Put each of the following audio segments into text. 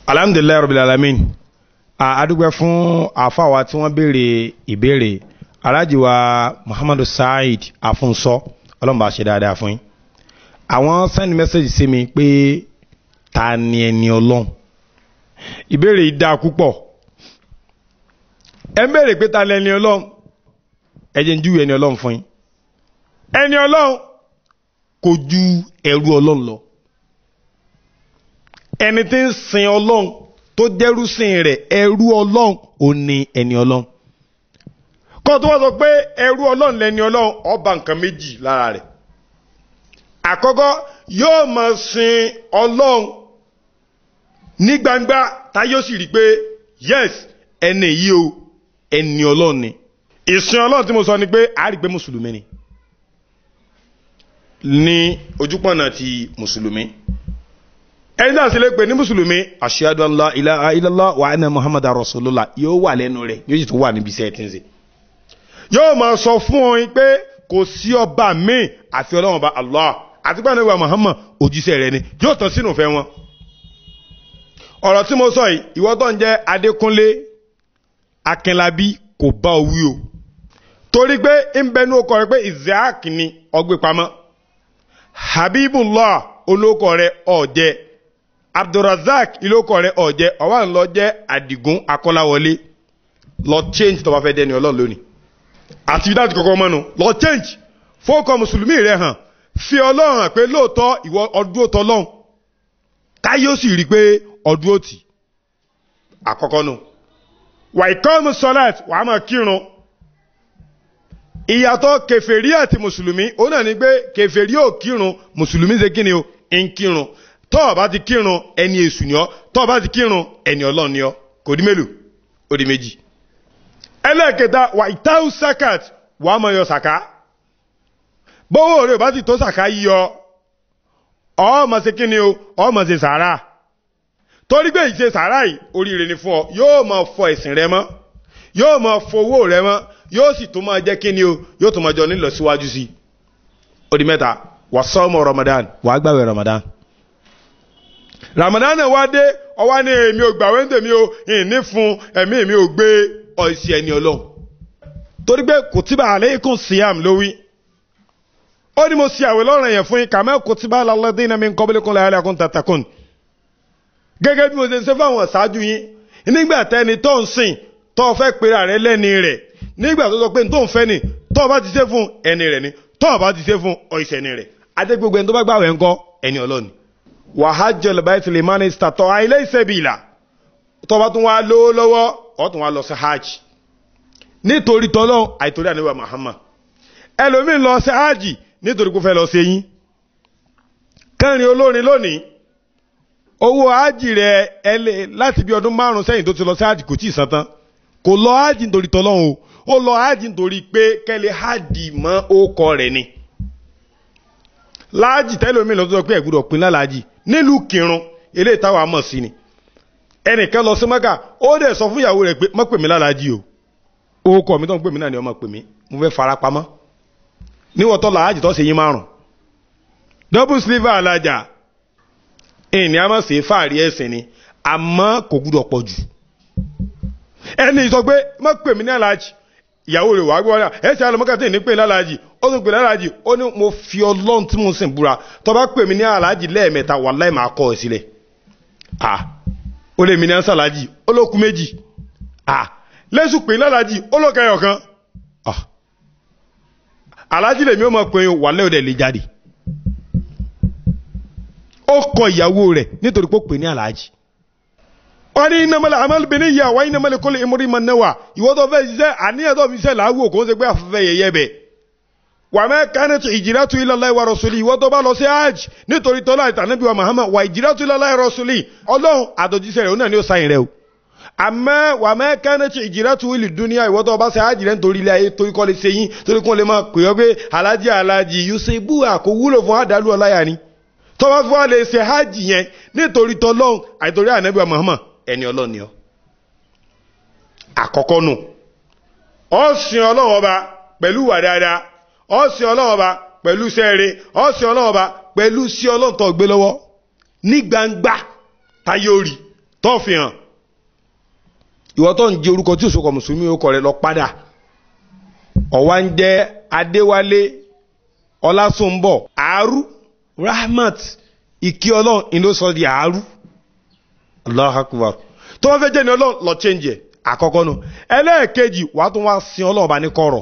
alhamdulilayi rabil alamin adúgbò fún àfàwà tí wọ́n béèrè ìbéèrè alhaji wa muhammadu saheed afunsọ ọlọ́mọba ṣe dáadáa fún yín àwọn send message sí mi pé ta ni ẹni ọlọ́run ìbéèrè yìí dáa púpọ̀ ẹ ń béèrè pé ta ni ẹni ọlọ́run ẹ jẹ́ ń júwe ẹni ọlọ́run fún yín ẹni ọlọ́run kò ju ẹrú ọlọ́run lọ ẹni tí ń sin ọlọ́run tó jẹ́rú sìn rẹ̀ ẹrú ọlọ́run ò ní ẹni ọlọ́run kọ́ tó wá sọ pé ẹrú ọlọ́run lẹni ọlọ́run ọba nǹkan méjì lára rẹ̀ àkọ́kọ́ yóò máa sin ọlọ́run ní gbangba tá yóò sì rí i pé yes ẹni yìí o ẹni ọlọ́run ni ìsìn ọlọ́run tí mo sọ ni pé a rí i pé mùsùlùmí ni ní ojúpọ̀nà ti mùsùlùmí ẹni náà sì lè pè ní mùsùlùmí ashhadu an la ilaha illallah wa anna muhammadar rasulullah yóò wà lẹ́nu rẹ̀ yóò sì tún wà níbi iṣẹ́ tí ń ṣe yóò máa sọ fún ọ pé kò sí ọba míì àfi ọlọ́run ọba allah àti pé ànábì muhammad òjíṣẹ́ rẹ̀ ni yóò tán sínú ìfẹ́ wọn ọ̀rọ̀ tí mo sọ yìí ìwọ tó ń jẹ́ adékúnlé akínlábí kò bá o wí o torí pé ń bẹnu ọkọ rẹ pé isaac ni ọgbẹ́ pamọ́ habibullah olóko rẹ ọ̀jẹ́ abdulrasaq ilóko rẹ ọ̀jẹ́ ọ̀wá ńlọ jẹ́ àdìgún akọ́láwọlé lọ change tó bá fẹ́ dẹni ọlọ́run lónìí àti dájú kọ̀kọ́ mọ́nu lọ change fọ́ọ̀kọ́ mùsùlùmí rẹ hàn fi ọlọ́run hàn pé lóòótọ́ ìwọ ọdún òtọ́ lọ́hùn káyé ó sì rí i pé ọdún òtì àkọ́kọ́ nù wàìkọ́mù sọ́láàtì wàá máa kírun ìyàtọ̀ kẹfẹ́rí àti mùsùlùmí ó náà ní pé kẹfẹ́rí ò kírun mùsùlùmí ṣe kí ni o ń kírun tọ́ ọ bá ti kírun ẹni èṣù ni ọ́ tọ́ ọ bá ti kírun ẹni ọlọ́run ni ọ́ kò dí mélòó ó di méjì ẹlẹ́ẹ̀kẹta wà ìtáhù sakat wà á mọ̀ yọ sàká bówó rẹ̀ bá ti tó sàká yíyọ ọmọ ṣe kíni o ọmọ ṣe sàárà torí pé ìṣe sàárà yìí oríire ni fún ọ yóò máa fọ ẹ̀sìn rẹ mọ́ yóò máa fowó rẹ mọ́ yóò sì tún máa jẹ́ kíni o yóò tún máa jọ nílọ síwájú sí i ó di mẹ́ta wà sọ́mọ Ramadan wà á gbàwé Ramadan Ramadan náà wá dé ọwá ní èmi ò gbàwé ń tèmi o ìní fún ẹ̀mí mi ò gbé ọ̀sì ẹni ọlọ́run torí pé kutiba alaykum siyam ló wí ó ní mo ṣe àwẹ̀ lọ́rùn yẹn fún yín kama kutiba ala alladhina min qablikum la'allakum tattaqun gẹ́gẹ́ bí mo ṣe ń ṣe fáwọn ṣáájú yín nígbà tẹ́ni tó ń sìn tó fẹ́ pera rẹ lẹ́ni rẹ̀ nígbà tó sọ pé tó ń fẹ́ ni tó bá ti ṣe fún ẹni rẹ̀ ni tó bá ti ṣe fún ọ̀sẹ̀ ẹni rẹ̀ adé gbogbo ẹni tó bá gbàwẹ̀ ńkọ́ ẹni ọlọ́ni wa hajjal bayti liman istata'a ilayhi sabila tó bá tún wá lówó lọ́wọ́ ó tún wá lọ sí hajj nítorí tọ́lọ́ àìtorí àníwá Muhammad ẹlòmíín lọ sí hajj nítorí kó fẹ́ lọ sí eyín kẹrin olórin lónìí owó hajj rẹ ẹlẹ láti bí ọdún márùn sẹ́yìn tó ti lọ sí hajj kò tí ì san tán kò lọ hajj nítorí tọ́lọ́ o ó lọ hajj nítorí pé kẹ́lẹ́ hajj mọ́ ókọ rẹ̀ ni láàjì tẹ́lómìn lọ́tọ́ pé ẹ̀gbọ́dọ̀ pin lálàájì nílùú kírun eléyìí táwa mọ̀ sí ni ẹnìkan lọ sí mẹ́kà ó dẹ̀ sọ fún ìyàwó rẹ̀ pé má pè mí lálàájì o orúkọ mi tó ń pè mí náà ni ọmọ pè mí mo fẹ́ fara pamọ́ níwọ̀n tọ́ làájì tó ṣe yín márùn double sliver alájà ìní àmọ́ sí fàárí ẹ̀sìn ni àmọ́ kò gbúdọ̀ pọ̀ jù ẹni sọ pé má pè mí ní alájì ìyàwó rẹ̀ wàá gbọ́dọ̀ ẹ̀ ṣe alọ́mọ́kà tí ní pè lálàájì ó tún pè lálàájì ó ní mo fi ọlọ́run tí mo sìn búra tó bá pè mí ní alájì lẹ́ẹ̀mẹ́ta wàláì máa kọ́ ẹ sílẹ̀ ah ó lè mi ní ansàlájì ó ló kú méjì ah lẹ́sùn pé lálàájì ó ló kẹyọ̀ kan ah alájì lèmi ó mọ̀ pé wàlẹ́ òde lè jáde ó kọ ìyàwó rẹ̀ nítorí pé ó pè ní alájì wọ́n ní iná mọ́lẹ̀ amálùbẹ̀ni yà wá iná mọ́lẹ̀ kọ́lẹ̀ ìmúrí mọ́ náwà ìwọ́ tó fẹ́ ṣiṣẹ́ àníyàn tó fi ṣiṣẹ́ làágùn kò ń ṣe pé afẹ́fẹ́ yẹyẹ bẹ̀ wà mẹ́ kánẹ́tù ìjìrátù ilallahi wa rasuli ìwọ́ tó bá lọ sí hajj nítorí tọ́lá ìtànẹ́bí wa Muhammad wà ìjìrátù ilallahi rasuli ọlọ́run àtọ̀jíṣẹ́ rẹ̀ ó náà ní ó sáyìn rẹ̀ o àmọ́ wà mẹ́ kánẹ́tù ìjìrátù ìlú dúníà ìwọ́ tó bá ṣe hajj rẹ̀ nítorí ilé ayé torí kọ́ lè ṣe yín torí kún lè máa pè ọ́ pé alájí alájí yusufu àkó wúlò fún àdálù ọláyà ni tọ́wọ́ fún wa lè ṣe hajj yẹn nítorí tọ́lọ́run àìtorí ànábì wa Muhammad ẹni ọlọ́run ni ọ àkọ́kọ́ nù ọ sìn ọlọ́run ọba pẹ̀lú wà dáadáa ọ sìn ọlọ́run ọba pẹ̀lú sẹ́ẹ̀rẹ́ ọ sìn ọlọ́run ọba pẹ̀lú sí ọlọ́run tó gbé lọ́wọ́ ní gbangba táyé orí tó fi hàn ìwọ tó ń jẹ orúkọ tí òṣòkọ mùsùlùmí ó kọ rẹ lọ padà ọ̀wá ń jẹ́ adéwálé ọlásùnbọ̀ àárú rahmat ìkí ọlọ́run ìlú sọ di àárú allah akbar tó wọ́n fẹ́ jẹ́ ní ọlọ́run lọ change ẹ̀ àkọ́kọ́ nù ẹlẹ́ẹ̀kejì wàá tún wá sin ọlọ́run bá ní kọ̀rọ̀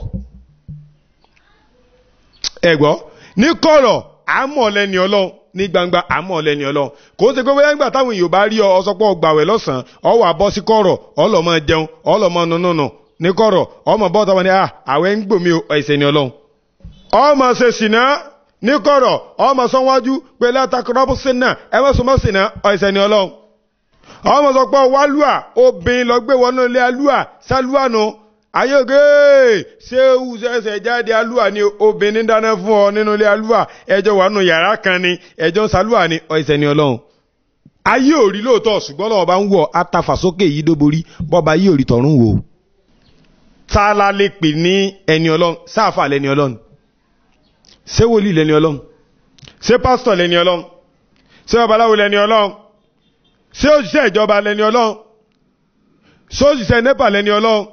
ẹ̀gbọ́ ní kọ̀rọ̀ àmọ́ lẹ́ni ọlọ́run ní gbangba àmọ́ lẹ́ni ọlọ́run kò ṣe pé bóyá nígbà táwọn èèyàn bá rí ọ ọsọpọ̀ gbàwẹ̀ lọ́sàn-án ọ wà bọ́ sí kọ̀rọ̀ ọlọ́mọ jẹun ọlọ́mọ nùnùnù ní kọ̀rọ̀ ọmọ bọ́ tọ́wọ́ ní à àwẹ̀ ń gbòmí ẹ̀sẹ̀ ni ọlọ́run ọmọ ṣe sìnà ní kọ̀rọ̀ ọmọ sanwájú pé látàkùrọ́bù sínà ẹ má sọmọ sìnà ẹ̀sẹ̀ ni ọlọ́run ọmọ sọ pé wálúà obìnrin lọ gbé wọnú ilé alúà sálúà nù ayége ṣéwù ṣẹ̀ṣẹ̀ jáde alúà ni obìnrin dáná fún ọ nínú ilé alúà ẹjọ́ wà nù yàrá kan ni ẹjọ́ ń sálúà ni ẹ̀sẹ̀ ni ọlọ́run ayé òrí lóòótọ́ ṣùgbọ́n lọ́wọ́ bá ń wọ̀ atafàsókè yìí dóborí bọ́ba ayé òrí tọ̀run wò tá a la lè pè ní ẹni ọlọ́run sáàfà lẹni ọlọ́run ṣé wòlíì lẹni ọlọ́run ṣé pásítọ̀ lẹni ọlọ́run ṣé babaláwo lẹni ọlọ́run ṣé òṣìṣẹ́ ìjọba lẹni ọlọ́run ṣé òṣìṣẹ́ nẹ́pà lẹni ọlọ́run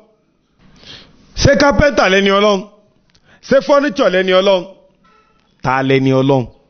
ṣé kápẹ́ntà lẹni ọlọ́run ṣé fọ́nìṣọ̀ lẹni ọlọ́run ta lẹni ọlọ́run